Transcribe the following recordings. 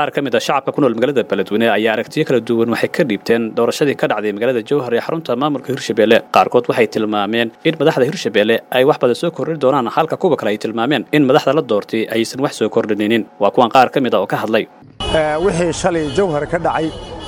qaar ka mid a shacabka ku nool magaalada beledweyne ayaa aragtiyo kala duwan waxay ka dhiibteen doorashadii ka dhacday magaalada jowhar ee xarunta maamulka hirshabelle qaarkood waxay tilmaameen in madaxda hirshabelle ay wax badan soo kordhin doonaan halka kuwa kale ay tilmaameen in madaxda la doortay aysan wax soo kordhininin waa kuwan qaar ka mid a oo ka hadlay wixii shalay jowhar ka dhacay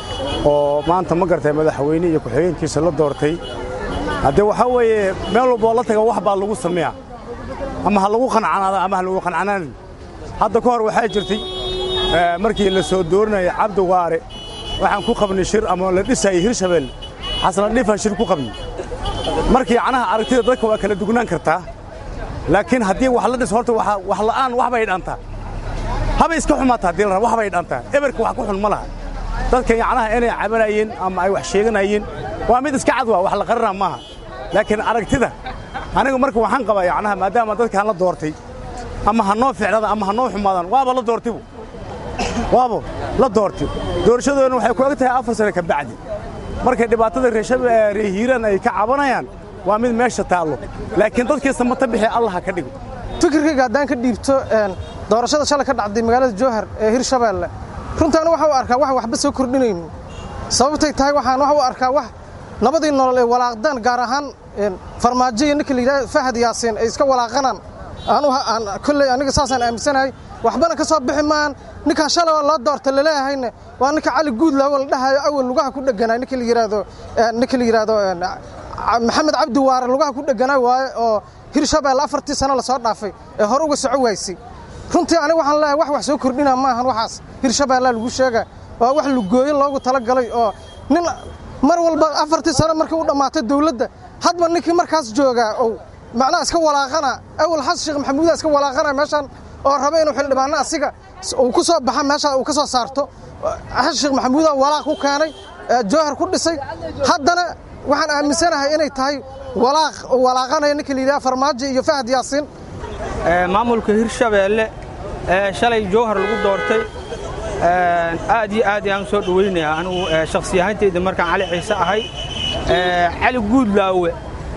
oo maanta ma gartay madaxweyne iyo ku-xigeenkiisa la doortay haddee waxaa weeye meel walboo la taga wax baa lagu sameeya ama ha lagu qancanaada ama ha lagu qancanaanin hadda ka hor waxaa jirtay markii la soo doorinaya cabdi waare waxaan ku qabnay shir ama la dhisayay hirshabelle xasna dhifan shir ku qabnay markii canaha aragtida dadka waa kala dugnaan kartaa laakiin haddii wax la dhis horta wax la'aan wax bay dhantaa habay iska xumaata haddii la raba wax bay dhantaa eberka wax ku xun ma laha dadka yacnaha inay cabanayeen ama ay wax sheeganayeen waa mid iska cad waa wax la qarana maaha laakiin aragtida aniga marka waxaan qabaa yacnaha maadaama dadkaan la doortay ama ha noo ficnada ama ha noo xumaadaan waaba la doortibu waaba la doortay doorashadoodana waxay ku eg tahay afar sane ka bacdi markay dhibaatada reer hiiraan ay ka cabanayaan waa mid meesha taallo laakiin dadkiisa mata bixi allah ha ka dhigo fikirkayga haddaan ka dhiibto doorashada shalay ka dhacday magaalada jowhar ee hirshabeelle runtaana waxa u arkaa wax waxba soo kordhinaynin sababtay tahay waxaan waxa u arkaa wax labadii nolol ee walaaqdaan gaar ahaan farmaajo iyo ninka la yidhaha fahad yaasiin ay iska walaaqanaan aan kolley aniga saasaan aaminsanahay waxbana ka soo bixi maan ninkan shalay oo loo doorta laleeyahayna waa ninka cali guudlaawo la dhahayo awal lugaha ku dheganaa ninka la yidhaahdo ninka la yidhaahdo maxamed cabdi waare lugaha ku dheganaa waaye oo hirshabelle afartii sano lasoo dhaafay ee hore uga soco waysay runtii aniga waxaan leeyahay wax wax soo kordhina maahan waxaas hirshabellea lagu sheega waa wax lugooyo loogu talagalay oo nin mar walba afartii sano markii u dhammaatay dawladda hadba ninkii markaas joogaa oo macnaha iska walaaqana awal xasan sheekh maxamuuda iska walaaqana meeshaan oo raba inuu xildhibaano asiga uu ku soo baxa meesha uu ka soo saarto xasan sheekh maxamuuda walaaq ku keenay jowhar ku dhisay haddana waxaan aaminsanahay inay tahay walaaq oo walaaqanaya ninka la yidhaha farmaajo iyo fahad yaasiin maamulka hirshabeelle ee shalay jowhar lagu doortay aad iyo aad ayaan soo dhowaynayaa anigu shakhsi ahaantayda markaan cali ciise ahay cali guudlaawe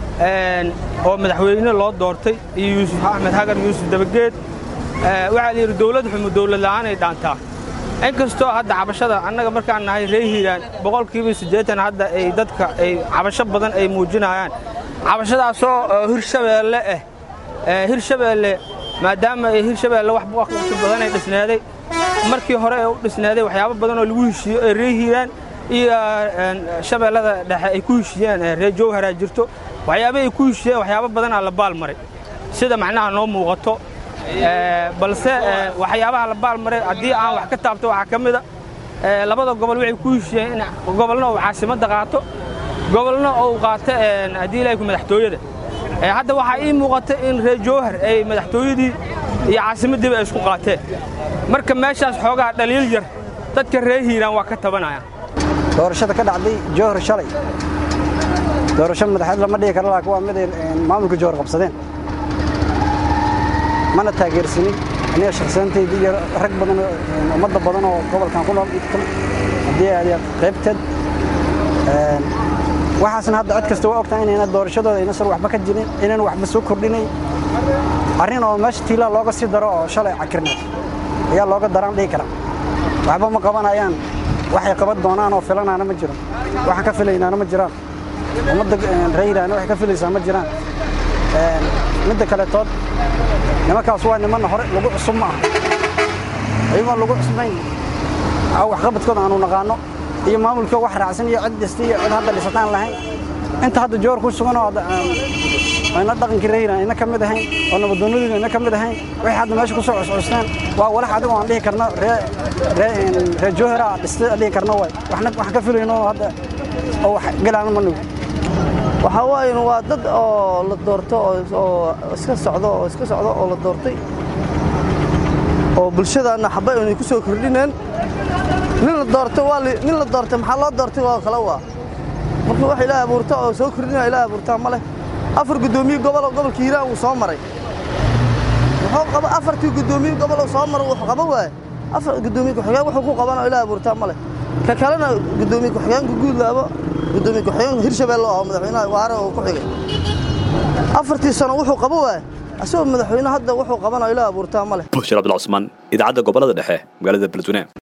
oo madaxweyne loo doortay iyo yuusuf axmed hagar yuusuf dabageed waxaa la yidhi dawlad xumo dawlad la'aanay dhaantaa in kastoo hadda cabashada annaga markaan nahay ree hiiraan boqolkiiba siddeetan hadda ay dadka ay cabasho badan ay muujinayaan cabashadaasoo hirshabeelle ah hirshabeelle maadaama ay hirshabeelle wax waqti badan ay dhisneeday markii hore ee u dhisneeday waxyaabo badan oo lagu heshiiyo ee ree hiiraan iyo shabeellada dhexe ay ku heshiiyeen ree jowharaa jirto waxyaaba ay ku heshiiyeen waxyaabo badanaa la baal maray sida macnaha noo muuqato balse waxyaabaha la baal maray haddii aan wax ka taabto waxaa ka mida labada gobol waxay ku heshiiyeen in gobolna uu caasimadda qaato gobolna uu qaato haddii ilahay ku madaxtooyada hadda waxaa ii muuqata in reer jowhar ay madaxtooyadii iyo caasimaddiiba ay isku qaateen marka meeshaas xoogaa dhaliil yar dadka reer hiiraan waa ka tabanaya doorashada ka dhacday jowhar shalay doorasho madaxeed lama dhigi karo laakiin waa mid ay maamulka jowhar qabsadeen mana taageersanin aniga shakhsiyantayda iyo rag badan ummadda badan oo gobolkan ku nool haddii aad qaybteed waxaasna hadda cod kasta waa ogtahay inayna doorashadooda ayna sar waxba ka jirin inayna waxba soo kordhinay arrin oo meesha tiilaa looga sii daro oo shalay cakirneed ayaa looga daraan dhihi karaa waxba ma qabanayaan waxay qaban doonaan oo filanaana ma jiro waxaan ka filaynaana ma jiraan ummadda reeyraana waxay ka filaysaa ma jiraan midda kaletood nimankaas waa nimanna hore lagu cusub ma aha ayagoon lagu cusbayn waxqabadkooda aanu naqaanno iyo maamulkoo wax raacsan iyo cid dhista iyo cid hadda dhisataan lahayn inta hadda joor ku sugan oo ayna dhaqankii reeyran ayna ka mid ahayn oo nabadoonnadiina ayna ka mid ahayn waxay hadda meesha ku soo cuscusteen waa walax adigo aan dhihi karno ree joohara dhista dhihi karno waay waxna waxaan ka filayno hadda oo wax galaana ma nugu waxaa waaye waa dad oo la doorto oo iska socdo oo iska socdo oo la doortay oo bulshadaanna xaba aynay ku soo kordhineen nin la doorto waa nin la doortay maxaa loo doortay waa kale waa marka wax ilaahay abuurta oo soo kordhinaya ilaahay abuurtaa ma leh afar guddoomiye gobol gobolka hiiraan wuu soo maray wuxuu qaba afartii guddoomiye gobol soo maray wuxuu qaba waaye afar guddoomiye ku-xigeen wuxuu ku qabana ilaahay abuurtaa ma leh ka kalena guddoomiye ku-xigeenka guudlaabo guddoomiye ku-xigeenka hirshabeelle oo madaxweynaha waare oo ku xigay afartii sano wuxuu qaba waaye asagoo madaxweyne hadda wuxuu qabana ilaahay abuurtaa ma leh bushir abdulcusmaan idaacadda gobolada dhexe magaalada beledweyne